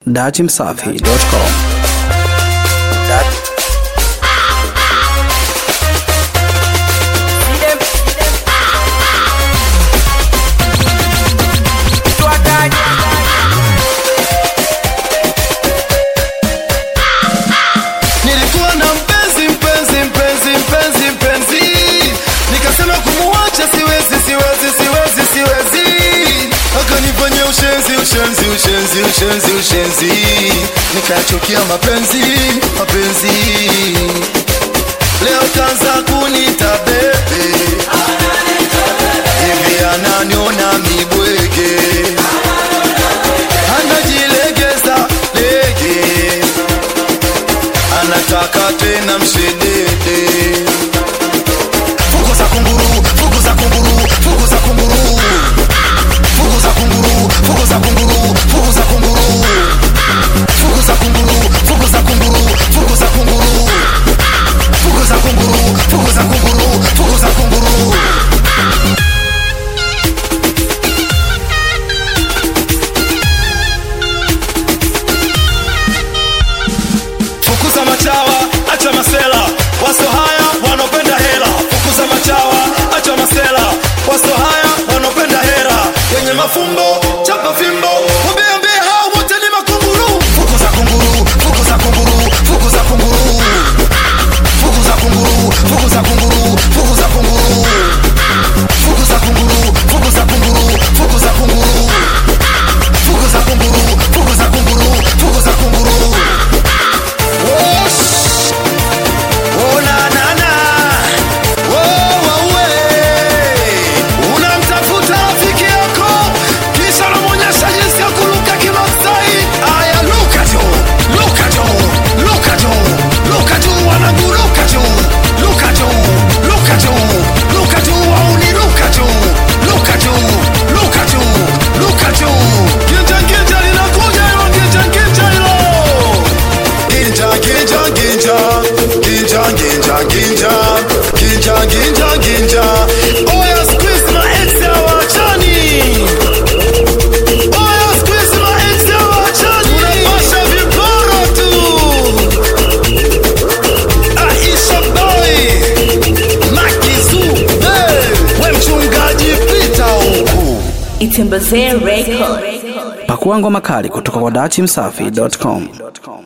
dachimsafi.com. Nilikuwa na mpenzi mpenzi mpenzi mpenzi mpenzi, nikasema kumuacha siwezi siwezi siwezi siwezi, akanifanyia ushenzi ushenzi ushenzi ushenzi ushenzi, nikachukia mapenzi mapenzi. Leo kaanza kunita bebe, hivi ananiona mibwege, anajilegeza lege anataka tena mshedede fukuza kunguru fukuza kunguru fukuza kunguru fukuza kunguru fukuza kunguru fukuza kunguru fukuza kunguru fukuza kunguru fukuza kunguru fukuza kunguru fukuza kunguru fukuza kunguru fukuza machawa acha masela waso haya wanopenda hela fukuza machawa acha masela waso haya wanopenda hera wenye mafumbo chapa fimbo wabeambie hao wote ni makunguru fukuza kunguru fukuza kunguru fukuza kunguru fukuza kunguru fukuza kunguru fukuza kunguru fukuza kunguru fukuza kunguru fukuza kunguru fukuza kunguru fukuza kunguru fukuza kunguru Wosh! Oh, na, na, na. Oh, oh, we. Unamtafuta rafiki yako kisha unamwonyesha jinsi ya kuruka kimasai. Aya, luka juu, luka juu, luka juu, luka juu, wanangu, luka juu, luka juu, luka juu, luka juu, wauni, luka juu, luka juu, luka juu, luka juu. Ginja, ginja, linakuja hilo, ginja, ginja hilo. Ginja, ginja, ginja, ginja, ginja, ginja, ginja, ginja, ginja. Oya, squeeze my ex hawachani. Oya, squeeze my ex hawachani. Unapasha viporo tu. Aisha boy, Makizu, hey, we mchungaji pita huku. Itembezee Record. Pakua ngoma kali kutoka kwa dachimsafi.com.